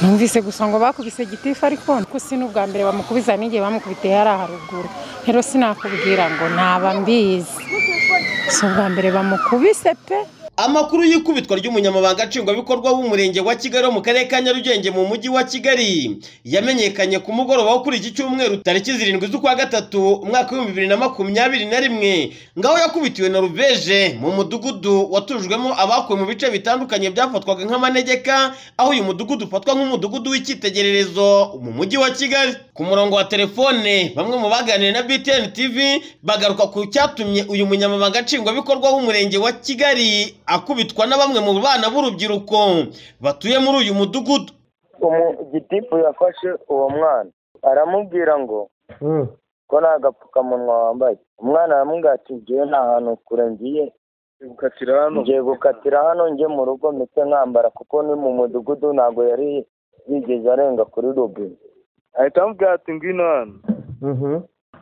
numvise gusa ngo bakubise gitifu ariko ko si n'ubwa mbere bamukubiza n'igihe bamukubitiye hariya haruguru rero sinakubwira ngo ntaba mbizi si ubwa mbere bamukubise pe amakuru y'ikubitwa ry'umunyamabanga nshingwabikorwa w'umurenge wa kigali wo mu karere ka nyarugenge mu mujyi wa kigali yamenyekanye ku mugoroba wo kuri iki cyumweru tariki zirindwi z'ukwa gatatu umwaka w'ibihumbi bibiri na makumyabiri na rimwe ngaho yakubitiwe na rubeje mu mudugudu watujwemo abakuwe mu bice bitandukanye byafatwaga nk'amanegeka aho uyu mudugudu ufatwa nk'umudugudu w'icyitegererezo mu mujyi wa kigali ku murongo wa telefone bamwe mu baganiriye na btn tv bagaruka ku cyatumye uyu munyamabanga nshingwabikorwa w'umurenge wa kigali akubitwa na bamwe mu bana b'urubyiruko batuye muri uyu mudugudu gitifu yafashe uwo mwana aramubwira ngo ko nta gapfukamunwa wambaye umwana aramubwira ati ngewe nta hantu kure ngiye ngiye gukatira hano njye mu rugo ndetse nkambara kuko ni mu mudugudu ntabwo yari yigeze arenga kuri robine ahita amubwira ati ngwino hano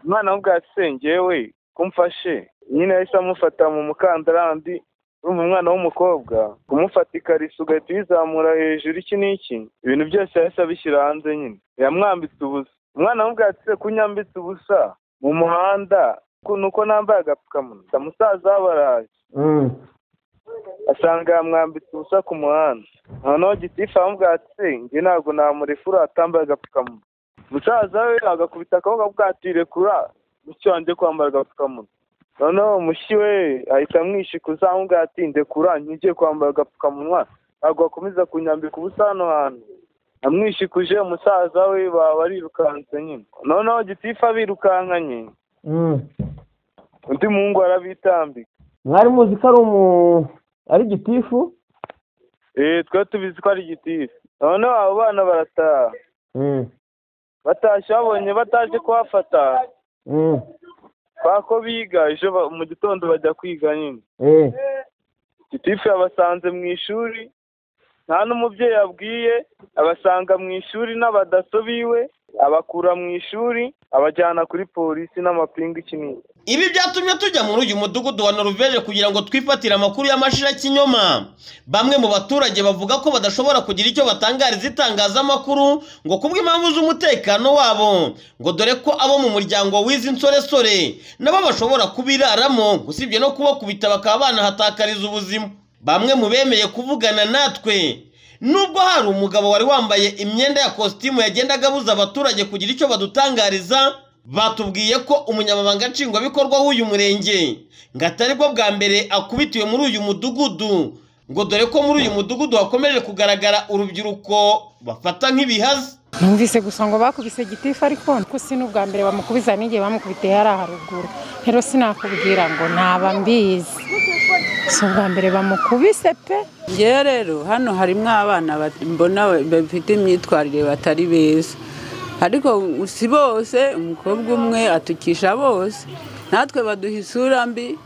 umwana amubwira ati sengewe kumfashe nyine yahise amufata mu mukandarandi urumva umwana w'umukobwa kumufata ikariso ugahita uyizamura hejuru iki n'iki ibintu byose yahise abishyira hanze nyine yamwambitse ubusa umwana amubwira ko unyambitse ubusa mu muhanda nuko nambaye agapfukamunwa musaza we araje asanga yamwambitse ubusa ku muhanda noneho gitifu amubwira ati njye ntabwo namurefura atambaye agapfukamunwa musaza we agakubita akaboko avuga ati rekura mucyo wanjye kwambara agapfukamunwa noneho mushyi we ahita amwishikuza amubwira ati ndekura nkigiye kwambara agapfukamunwa ntabwo bakomeza kunyambika ubusa hano hantu amwishikuje umusaza we baba barirukanse nyine noneho gitifu abirukankanye undi muhungu arabitambika mwari muzi ko ari umu ari gitifu eee twe tubizi ko ari gitifu noneho abo bana barataha batashye babonye bataje kuhafata ko biga ejo mu gitondo bajya kwiga nyine gitifu yabasanze mu ishuri nta n'umubyeyi abwiye abasanga mu ishuri n'abadaso biwe abakura mu ishuri abajyana kuri polisi n'amapingu ikinini ibi byatumye tujya muri uyu mudugudu wa noruveje kugira ngo twifatire amakuru y'amashira kinyoma bamwe mu baturage bavuga ko badashobora kugira icyo batangariza itangazamakuru ngo kubw'impamvu z'umutekano wabo ngo dore ko abo mu muryango w'izi nsoresore nabo bashobora kubiraramo usibye no kubakubita bakaba banahatakariza ubuzima bamwe mu bemeye kuvugana natwe nubwo hari umugabo wari wambaye imyenda ya kositimu yagendaga abuza abaturage kugira icyo badutangariza batubwiye ko umunyamabanga nshingwabikorwa w'uyu murenge ngo atari bwo bwa mbere akubitiwe muri uyu mudugudu ngo dore ko muri uyu mudugudu hakomeje kugaragara urubyiruko bafata nk'ibihazi numvise gusa ngo bakubise gitifu ariko ko si n'ubwa mbere bamukubiza n'igihe bamukubitiye hariya haruguru rero sinakubwira ngo ntaba mbizi si ubwa mbere bamukubise pe ngewe rero hano harimo abana mbona bafite imyitwarire batari beza ariko si bose umukobwa umwe atukisha bose natwe baduha isura mbi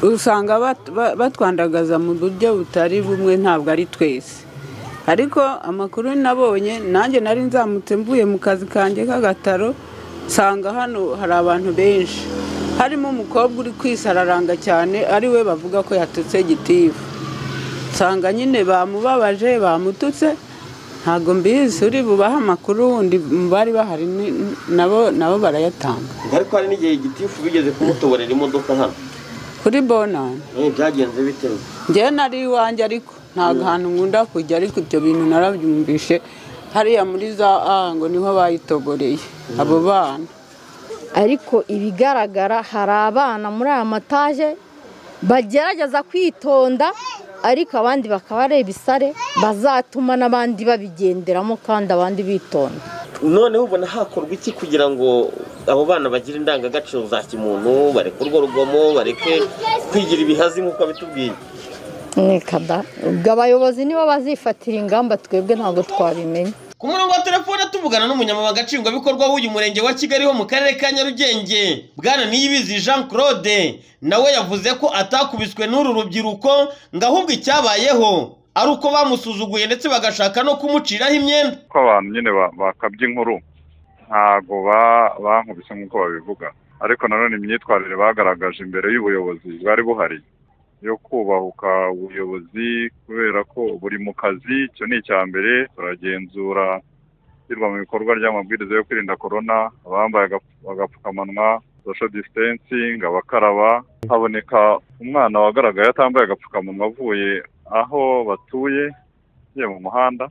usanga batwandagaza mu buryo butari bumwe ntabwo ari twese ariko amakuru nabonye nanjye nari nzamutse mvuye mu kazi kanjye k'agataro nsanga hano hari abantu benshi harimo umukobwa uri kwisararanga cyane ari we bavuga ko yatutse gitifu nsanga nyine bamubabaje bamututse ntabwo mbizi uri bubahe amakuru wundi mu bari bahari nabo nabo barayatanga ariko hari n'igihe gitifu bigeze kumutoborera imodoka hano kuri bonani byagenze bitewe ngewe nari iwanjye ariko ntabwo hantu nkunda kujya ariko ibyo bintu narabyumvishe hariya muri za a ngo niho bayitoboreye abo bana ariko ibigaragara hari abana muri aya mataje bagerageza kwitonda ariko abandi bakaba ari ibisare bazatuma n'abandi babigenderamo kandi abandi bitonda noneho ubona hakorwa iki kugira ngo abo bana bagire indangagaciro za kimuntu bareke urwo rugomo bareke kwigira ibihazi nk'uko bitubwiye mwekada ubwo abayobozi nibo bazifatira ingamba twebwe ntabwo twabimenya ku murongo wa telefone tuvugana n'umunyamabanga nshingwabikorwa w'uyu murenge wa kigali wo mu karere ka nyarugenge bwana niyibizi jean claude nawe yavuze ko atakubiswe n'uru rubyiruko ngo ahubwo icyabayeho ari uko bamusuzuguye ndetse bagashaka no kumuciraho imyenda ko abantu nyine bakabye inkuru ntago bankubise nk'uko babivuga ariko nanone imyitwarire bagaragaje imbere y'ubuyobozi bwari buhari yo kubahuka ubuyobozi kubera ko buri mu kazi icyo ni icya mbere turagenzura ishyirwa mu bikorwa ry'amabwiriza yo kwirinda korona abambaye agapfu- agapfukamunwa sosho disitansingi abakaraba haboneka umwana wagaragaye atambaye agapfukamunwa avuye aho batuye agiye mu muhanda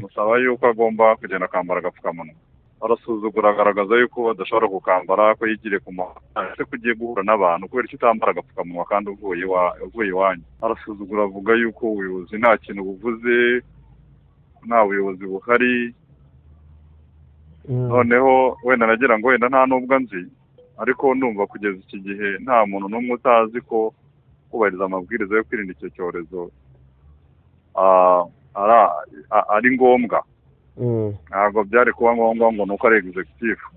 musaba yuko agomba kugenda akambara agapfukamunwa arasuzugura agaragaza yuko adashobora kukambara ko yigiriye ku muhanda ese ko ugiye guhura n'abantu kubera icyo utambara agapfukamunwa kandi uvuye iwa- uvuye iwanyu arasuzugura avuga yuko ubuyobozi nta kintu buvuze nta buyobozi buhari noneho wenda nagira ngo wenda nta n'ubwo nzi ariko ndumva kugeza iki gihe nta muntu n'umwe utazi ko kubahiriza amabwiriza yo kwirinda icyo cyorezo ah, ara- a- ari ngombwa ntabwo byari kuba ngombwa ngo ni uko ari egizekitifu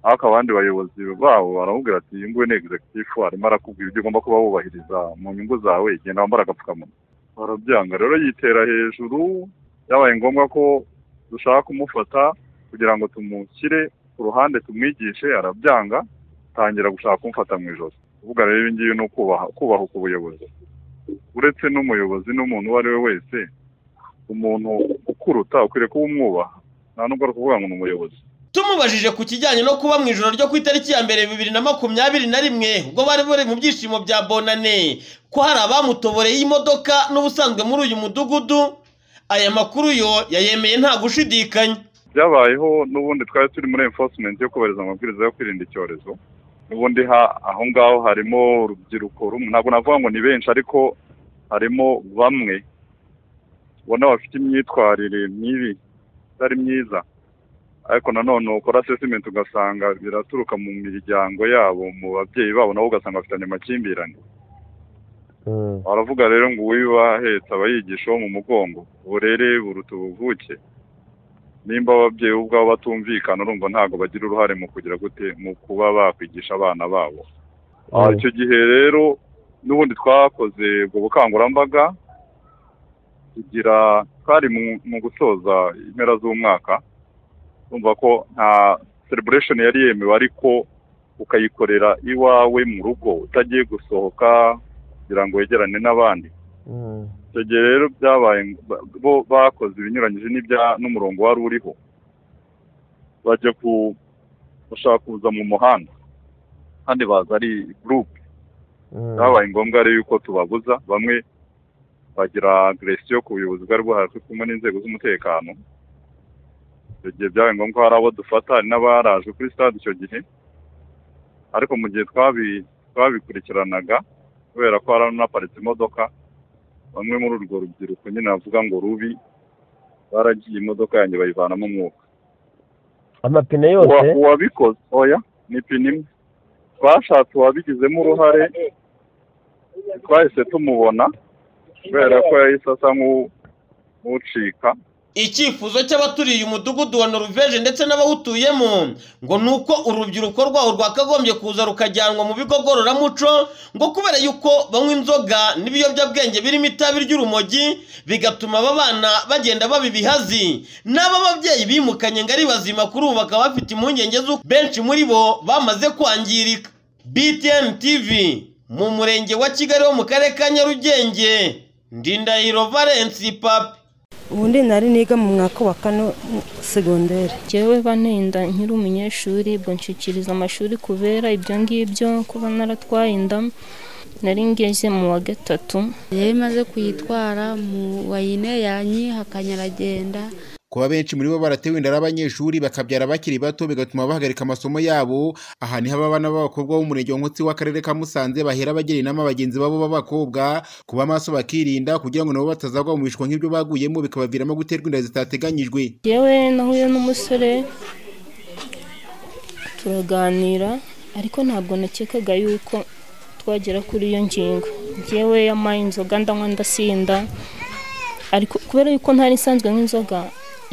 ariko abandi bayobozi babo baramubwira ati iyi nguyu ni egizekitifu arimo arakubwira ibyo ugomba kuba wubahiriza mu nyungu zawe genda wambara agapfukamunwa barabyanga rero yitera hejuru byabaye ngombwa ko dushaka kumufata kugira ngo tumushyire ku ruhande tumwigishe arabyanga tangira gushaka kumufata mu ijosi uvuga rero ibi ngibi ni ukubaha kubahuka ubuyobozi uretse n'umuyobozi n'umuntu uwo ari we wese umuntu ukuruta ukwiriye kuba umwubaha nta nubwo ari ukuvuga ngo ni umuyobozi tumubajije ku kijyanye no kuba mu ijoro ryo ku itariki ya mbere bibiri na makumyabiri na rimwe ubwo bari bari mu byishimo bya bonane ko hari abamutoboreye imodoka n'ubusanzwe muri uyu mudugudu aya makuru yo yayemeye nta gushidikanya byabayeho n'ubundi twari turi muri enforcement yo kubahiriza amabwiriza yo kwirinda icyorezo n'ubundi ha- aho ngaho harimo urubyiruko rumwe ntabwo navuga ngo ni benshi ariko harimo bamwe ubona bafite imyitwarire mibi itari myiza ariko nanone ukora assessment ugasanga biraturuka mu miryango yabo mu babyeyi babo nabo ugasanga bafitanye amakimbirane baravuga rero ngo uwiba ahetse aba yigisha uwo mu mugongo uburere buruta ubuvuke nimba ababyeyi ubwabo batumvikana urumva ntabwo bagira uruhare mu kugira gute mu kuba bakwigisha abana babo Ah, icyo gihe rero n'ubundi twakoze ubwo bukangurambaga tugira twari mu- mu gusoza impera z'umwaka urumva ko nta celebration yari yemewe ariko ukayikorera iwawe mu rugo utagiye gusohoka kugira ngo wegerane n'abandi icyo gihe rero byabaye ba- bo bakoze ibinyuranyije n'ibya n'umurongo wari uriho bajya ku bashaka kuza mu muhanda kandi baza ari gurupe byabaye ngombwa rero yuko tubabuza bamwe bagira agresiyo ku buyobozi bwari buhari kumwe n'inzego z'umutekano icyo gihe byabaye ngombwa ko hari abo dufata hari n'abaraje kuri stade icyo gihe ariko mu gihe twabi- twabikurikiranaga kubera ko hari anaparitse imodoka bamwe muri urwo rubyiruko nyine navuga ngo rubi baragiye imodoka yanjye bayivanamo umwuka amapine Uwa- yose uwabikoze oya ni ipine imwe twashatse uwabigizemo uruhare twahise tumubona kubera ko yahise asa nk'u- nk'ucika icyifuzo cy'abaturiye umudugudu wa noruveje ndetse n'abawutuyemo ngo ni uko urubyiruko rwawo rwakagombye kuza rukajyanwa mu bigo ngororamuco ngo kubera yuko banywa inzoga n'ibiyobyabwenge birimo itabi ry'urumogi bigatuma aba bana bagenda baba ibihazi n'aba babyeyi bimukanye ngo ari bazima kuri ubu bakaba bafite impungenge z'uko benshi muri bo bamaze kwangirika btn tv mu murenge wa kigali wo mu karere ka nyarugenge ndindahiro valensi papi ubundi nari niga mu mwaka wa kane segonderi jyewe banenda nkiri umunyeshuri banshyikiriza amashuri kubera ibyo ngibyo kuba naratwaye inda nari ngeze mu wa gatatu yari imaze kuyitwara mu wayine yanyi hakanyaragenda kuba benshi muri bo baratewe inda abanyeshuri bakabyara bakiri bato bigatuma bahagarika amasomo yabo aha niho aba bana b'abakobwa bo mu murenge wa nkotsi w'akarere ka musanze bahera bagira inama bagenzi babo b'abakobwa kuba maso bakirinda kugira ngo nabo batazagwa mu bishwa nk'ibyo baguyemo bikabaviramo guterwa inda zitateganyijwe jyewe nahuye n'umusore turaganira ariko ntabwo nakekaga yuko twagera kuri iyo ngingo jyewe yamaye inzoga ndanywa ndasinda ariko kubera yuko ntari nsanzwe nk'inzoga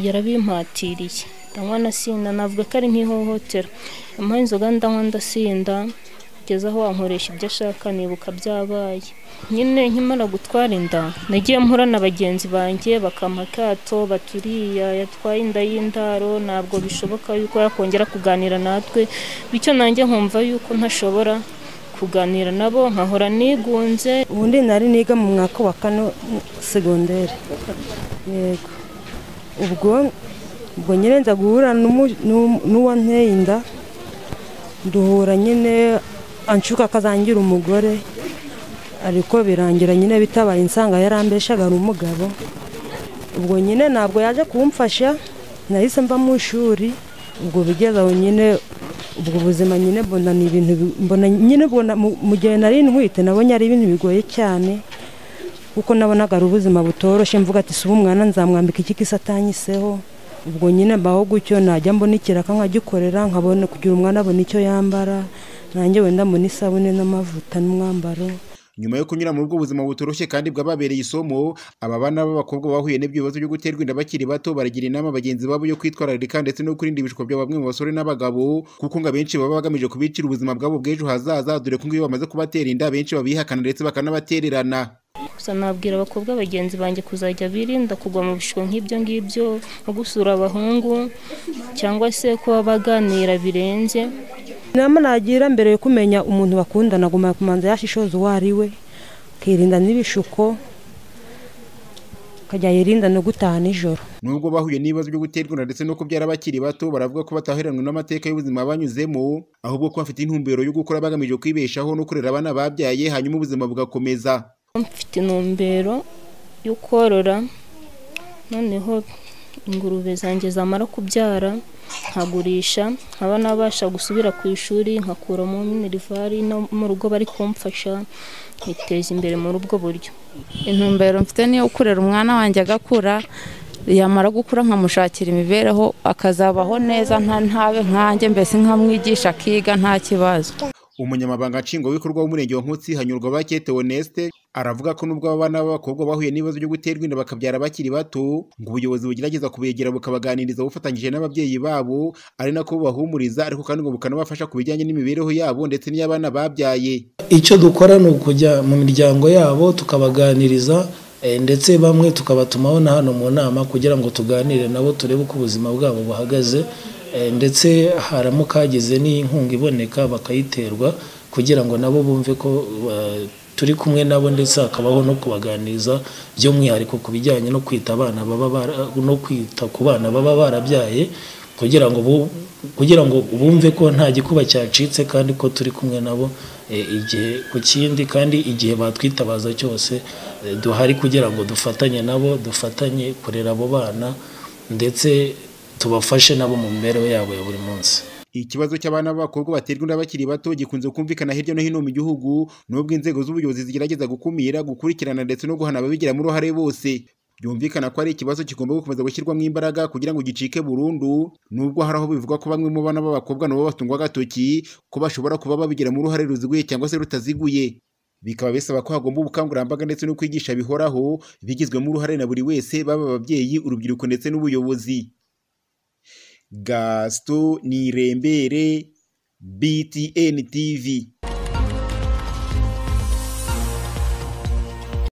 yarabimpatiriye ndanywa nasinda navuga ko ari nk'ihohotera yamaye inzoga ndanywa ndasinda kugeza aho wankoresha ibyo ashaka nibuka byabaye nyine nkimara gutwara inda nagiye mpura na bagenzi banjye bakampa akato baturiya yatwaye inda y'indaro ntabwo bishoboka yuko yakongera kuganira natwe bityo nanjye nkumva yuko ntashobora kuganira nabo nkahora nigunze ubundi nari niga mu mwaka wa kano segonderi yego ubwo ubwo nyine nza guhura n'umu- n'u- n'uwanteye inda duhura nyine anshuka akazangira umugore ariko birangira nyine bitabaye insanga yarambeshaga ari umugabo ubwo nyine ntabwo yaje kumfasha nahise mva mu ishuri ubwo bigeze aho nyine ubwo buzima nyine mbona ni ibintu bi- mbona nyine mbona mu mu gihe nari ntwite nabonye ari ibintu bigoye cyane kuko nabonaga ari ubuzima butoroshye mvuga ati si umwana nzamwambika iki kisa atanyiseho ubwo nyine mbaho gutyo najya mbona ikiraka nkagikorera nkabona kugira umwana abona icyo yambara nanjye wenda mbona isabune n'amavuta n'umwambaro nyuma yo kunyura muri ubwo buzima butoroshye kandi bwababereye isomo aba bana b'abakobwa bahuye n'ibibazo byo guterwa inda bakiri bato baragira inama bagenzi babo yo kwitwararika ndetse no kurinda ibishuko bya bamwe mu basore n'abagabo kuko ngo abenshi baba bagamije kubicira ubuzima bwabo bw'ejo hazaza dore ko ngo iyo bamaze kubatera inda abenshi babihakana ndetse bakanabatererana gusa nabwira abakobwa bagenzi banjye kuzajya birinda kugwa mu bishuko nk'ibyo ngibyo nko gusura abahungu cyangwa se kuba baganira birenze inama nagira mbere yo kumenya umuntu bakundana agomba kumanza yashishoza uwo ari we akirinda n'ibishuko akajya yirinda no gutaha nijoro nubwo bahuye n'ibibazo byo guterwa inda ndetse no kubyara bakiri bato baravuga ko bataheranwe n'amateka y'ubuzima banyuzemo ahubwo ko bafite intumbero yo gukora bagamije kwibeshaho no kurera abana babyaye hanyuma ubuzima bugakomeza mfite intumbero yo korora noneho ingurube zanjye zamara kubyara nkagurisha nkaba nabasha gusubira ku ishuri nkakuramo minerivari no mu rugo bari kumfasha nkiteza imbere muri ubwo buryo intumbero mfite niyo kurera umwana wanjye agakura yamara gukura nkamushakira imibereho akazabaho neza nta ntabe nkanjye mbese nkamwigisha akiga nta kibazo umunyamabanga nshingwabikorwa w'umurenge wa nkotsi hanyurwa bakete oneste aravuga ko nubwo aba bana b'abakobwa bahuye n'ibibazo byo guterwa inda bakabyara bakiri bato ngo ubuyobozi bugerageza kubegera bukabaganiriza bufatanyije n'ababyeyi babo ari nako bubahumuriza ariko kandi ngo bukanabafasha ku bijyanye n'imibereho yabo ndetse n'iy'abana babyaye icyo dukora ni ukujya mu miryango yabo tukabaganiriza eh, ndetse bamwe tukabatumaho na hano mu nama kugira ngo tuganire nabo turebe uko ubuzima bwabo buhagaze eh, ndetse haramuka hagize n'inkunga iboneka bakayiterwa kugira ngo nabo bumve ko eh, turi kumwe nabo ndetse hakabaho no kubaganiriza by'umwihariko ku bijyanye no kwita abana baba bara- no kwita ku bana baba barabyaye kugira ngo bu- kugira ngo bumve ko nta gikuba cyacitse kandi ko turi kumwe nabo eh, igihe ku kindi kandi igihe batwitabaza cyose eh, duhari kugira ngo dufatanye nabo dufatanye kurera abo bana ndetse tubafashe nabo mu mibereho yabo ya buri munsi ikibazo cy'abana b'abakobwa baterwa inda bakiri bato gikunze kumvikana hirya no hino mu gihugu nubwo inzego z'ubuyobozi zigerageza gukumira gukurikirana ndetse no guhana ababigiramo uruhare bose byumvikana ko ari ikibazo kigomba gukomeza gushyirwamo imbaraga kugira ngo gicike burundu nubwo hari aho bivugwa ko bamwe mu bana b'abakobwa nabo batungwa agatoki ko bashobora kuba babigiramo uruhare ruziguye cyangwa se rutaziguye bikaba bisaba ko hagomba ubukangurambaga ndetse no kwigisha bihoraho bigizwemo uruhare na buri wese baba ababyeyi urubyiruko ndetse n'ubuyobozi gasito nirembere btn tv